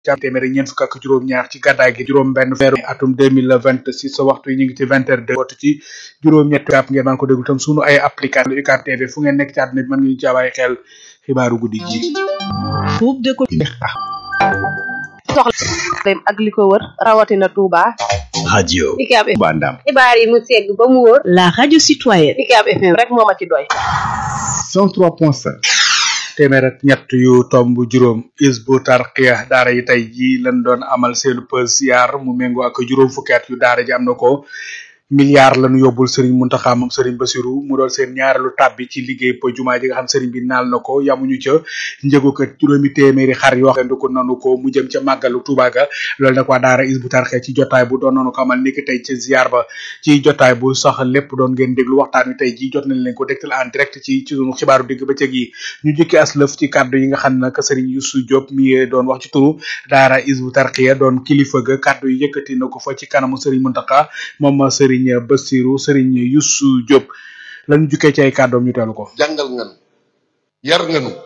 ci téeméer ñeent fukk ak juróom-ñaar ci gàddaay gi juróom-benn feeru atum deux mille vingt six waxtu yi ñu ngi ci vingt heures deux waxtu ci juróom-ñetti gàpp ngeen man ko déglu tam sunu ay application UCAB TV fu ngeen nekk ci àdduna bi mën ngeen ci bàyyi xel xibaaru guddi gi. groupe de soxla ak li ko wër rawatina Touba. radio UCAB Touba Ndam xibaar yi mu segg ba mu wóor la radio citoyenne UCAB FM rek moo ma ci doy 103.5 téeméer ak ñett yu tomb juróom isbu tarqiya daara yi tey jii lañ doon amal seenu pës yaar mu méngoo ak juróom fukki at yu daara ji am na ko milliard lañu yóbbul Serigne Mountakha moom Serigne Bassirou mu doon seen ñaareelu tàbbi ci liggéey po jumaa ji nga xam Serigne bi naal na ko yamuñu ca njëgu ko juróomi téeméeri xar yoo xam ne ko nanu ko mu jëm ca màggalu Touba ga loolu nag waa daara isbu tarqiya ci jotaay bu doon noonu ko amal niki tey ci ziar ba ci jotaay bu sax lépp doon ngeen déglu waxtaan wi tey ji jot nañ leen ko dégtal en direct ci ci sunu xibaaru digg bëccëg yi ñu jukki as lëf ci kàddu yi nga xam ne nag Serigne Youssou Diop mi doon wax ci turu daara isbu tarqiya doon kilifa ga kàddu yi yëkkati na ko fa ci kanamu Serigne Mountakha moom Serigne Bassirou Serigne Youssou Diop lañu jukkee ci ay kàddoom ñu teelu ko jàngal nga nu yar nga nu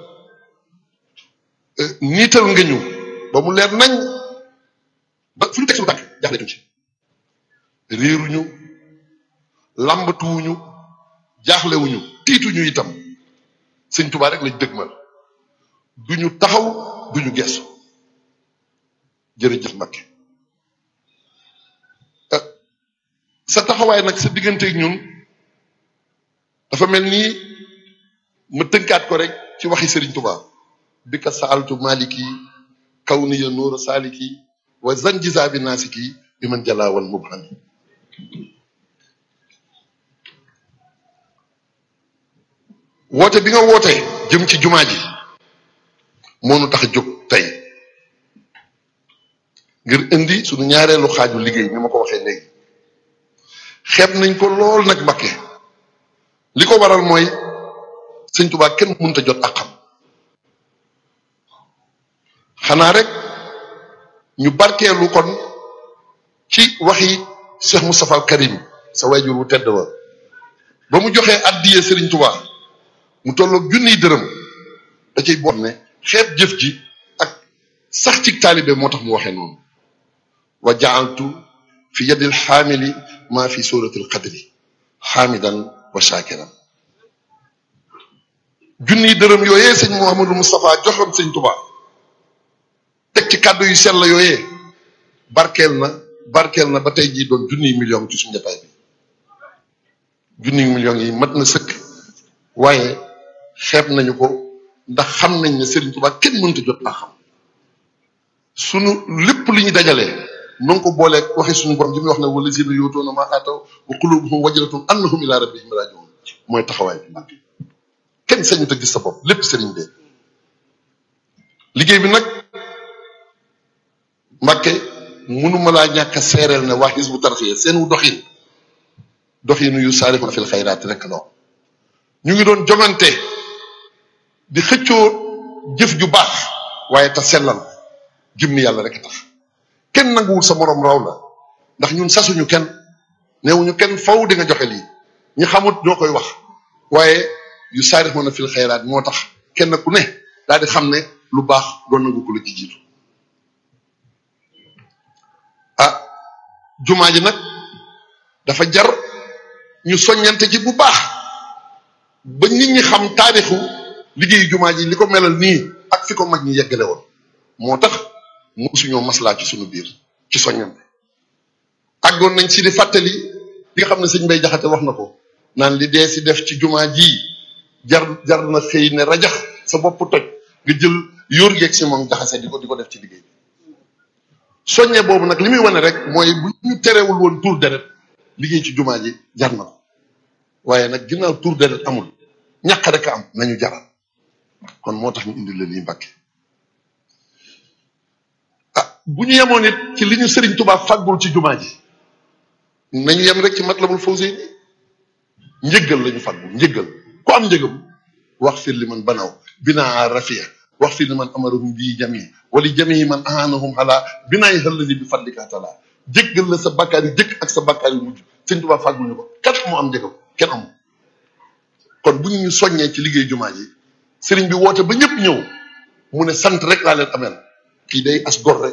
niital nga ñu ba mu leer nañ ba fu ñu teg suñu tànk jaaxleetuñ ci réeruñu làmbatuwuñu jaaxlewuñu tiituñu itam sëñ Tuubaa rek lañ dëgmal duñu taxaw duñu geesu jërëjëf Mbacke sa taxawaay nag sa digganteeg ñun dafa mel ni ma tënkaat ko rek ci waxi Serigne Touba bi ka saaltu maliki kaw ni ya nuura saaliki wa zanjisa bi naasiki bi man jalaawal mubhami woote bi nga woote jëm ci jumaa ji moo nu tax a jóg tey ngir indi sunu ñaareelu xaaju liggéey ni ma ko waxee léegi xeeb nañ ko lool nag Mbakke li ko waral mooy sëñ Tuubaa kenn mënut a jot ak xam xanaa rek ñu barkeelu kon ci waxi Cheikh Moustapha al Karim sa wayjur wu tedd wa ba mu joxee addiyee Sëriñ Tuubaa mu tolloog junniy dërëm da cay boot ne xeeb jëf ji ak sax ci taalibe moo tax mu waxee noonu wa jaaltu fi yadil xaamili maa fi suratul qadri xaamidan wa shakiran junniy dërëm yooyee sëñ Mouhamadou Moustapha joxoon sëñ Touba teg ci kàddu yu sell yooyee barkeel na barkeel na ba tey jii doon junniy million ci suñu jotaay bi junniy millions yi mat na sëkk waaye xeeb nañu ko ndax xam nañ ne Serigne Touba kenn mënta jot naa xam sunu lépp li ñu dajalee. noo ko booleeg waxi suñu borom ji muy wax ne wala zina yootoona ma ataw wa qulubuhum wajilatun annahum ila rabbihim rajiun mooy taxawaay bi Mbàkke kenn sañu te gis sa bopp lépp sëriñ bee liggéey bi nag Mbàkke mënuma laa ñàkk a seereel ne waa Hizbut Tarqiyyah seen wu doxin doxinu yu saarixuna fil xayraat rek la ñu ngi doon jongante di xëccoo jëf ju baax waaye te sellal jëmmi yàlla rek tax kenn nanguwul sa morom raw la ndax ñun sasuñu kenn neewuñu kenn faw di nga joxe lii ñi xamut ñoo koy wax waaye yu saarix mën a fil xayraat moo tax kenn ku ne daal di xam ne lu baax doon nangu ko la ci jiitu ah jumaa ji nag dafa jar ñu soññante ci bu baax ba nit ñi xam taarixu liggéeyu jumaa ji li ko melal nii ak fi ko mag ñi yeggale woon moo tax musuñoo maslaa ci suñu biir ci soññante àggoon nañ si di fàttali li nga xam ne sëñ Mbay Jaxate wax na ko naan li dee si def ci jumaa ji jar jar na xëy ne rajax sa bopp toj nga jël yóor geeg si moom jaxase di ko di ko def ci liggéey bi soññe boobu nag li muy wane rek mooy bu ñu terewul woon tur deret liggéey ci jumaa ji jar na ko waaye nag ginnaaw tur deret amul ñàkk rek a am nañu jaral kon moo tax ñu indi la lii Mbàkke bu ñu yemoon it ci li ñu Serigne Touba fàggul ci jumaa ji nañu yem rek ci Matlabul Fawzayni njëggal la ñu fàggul njëggal ku am njëgam wax fir li man banaw binaa rafia wax fir li man amarahum bii jami wala jami man ahanahum ala binaay xëllali bi fadlika taala jéggal la sa bakkaar yu jëkk ak sa bakkaar yu mujj Serigne Touba fàggul ñu ko kat moo am njëgam kenn amul kon bu ñu soññee ci liggéey jumaa ji Serigne bi woote ba ñëpp ñëw mu ne sant rek laa leen ameel kii day as gor rek